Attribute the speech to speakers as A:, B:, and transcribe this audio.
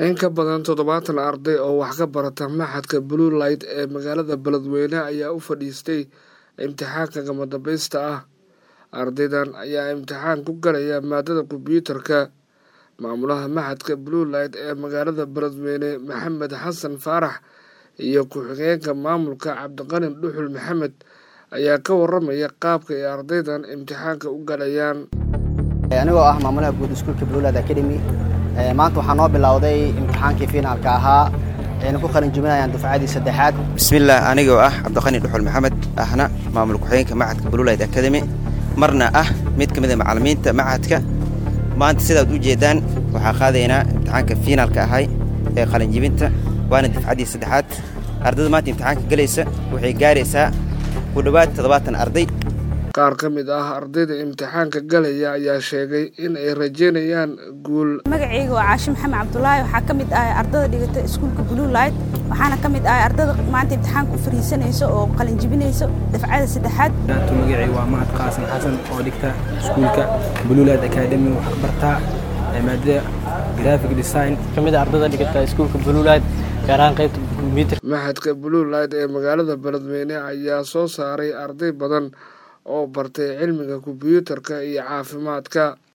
A: in ka badan toddobaatan arday oo wax ka barata maxadka blue light ee magaalada beledweyne ayaa u fadhiistay imtixaanka gamadambaysta ah ardaydan ayaa imtixaan ku galaya maadada kombyuutarka maamulaha maxadka blue light ee magaalada beledweyne maxamed xasan faarax iyo ku-xigeenka maamulka cabdiqani dhuxul maxamed ayaa ka waramaya qaabka ay ardaydan imtixaanka u galayaan
B: anigoo ah maamulaha guud iskuulka bluelad academy maanta waxaa noo bilowday imtixaankii finaalka ahaa ayna ku qalin jubinayaan dufcadii saddexaad
C: bismillaah anigoo ah cabdiqani dhuxul maxamed ahna maamul ku-xigeenka macadka bluelight academy marna ah mid ka mid a macallimiinta macadka maanta sidaad u jeeddaan waxaa qaadaynaa imtixaanka fiinaalka ahay ee qalinjibinta waana dufcaddii saddexaad ardayda maanta imtixaanka gelaysa waxay gaaraysaa ku dhowaad toddobaatan arday
A: qaar ka mid ah ardayda imtixaanka galaya ayaa sheegay in ay rajeynayaan guul
D: magacayga waa caashi maxamed cabdulaahi waxaa ka mid ahay ardada dhigata iskuulka blue light waxaana ka mid ahay ardada maanta imtixaanka u fariisanayso oo qalinjibinayso dafcada saddexaad
E: magacay waa mahad qaasan xasan oo dhigta iskuulka blue light academy waxaa bartaa maadada graphic design
F: kamid ardada dhigata iskuulka blue light gaar ahaan qaybta computer
A: maxadka blue light ee magaalada beledweyne ayaa soo saaray arday badan oo bartay cilmiga kombyuutarka iyo caafimaadka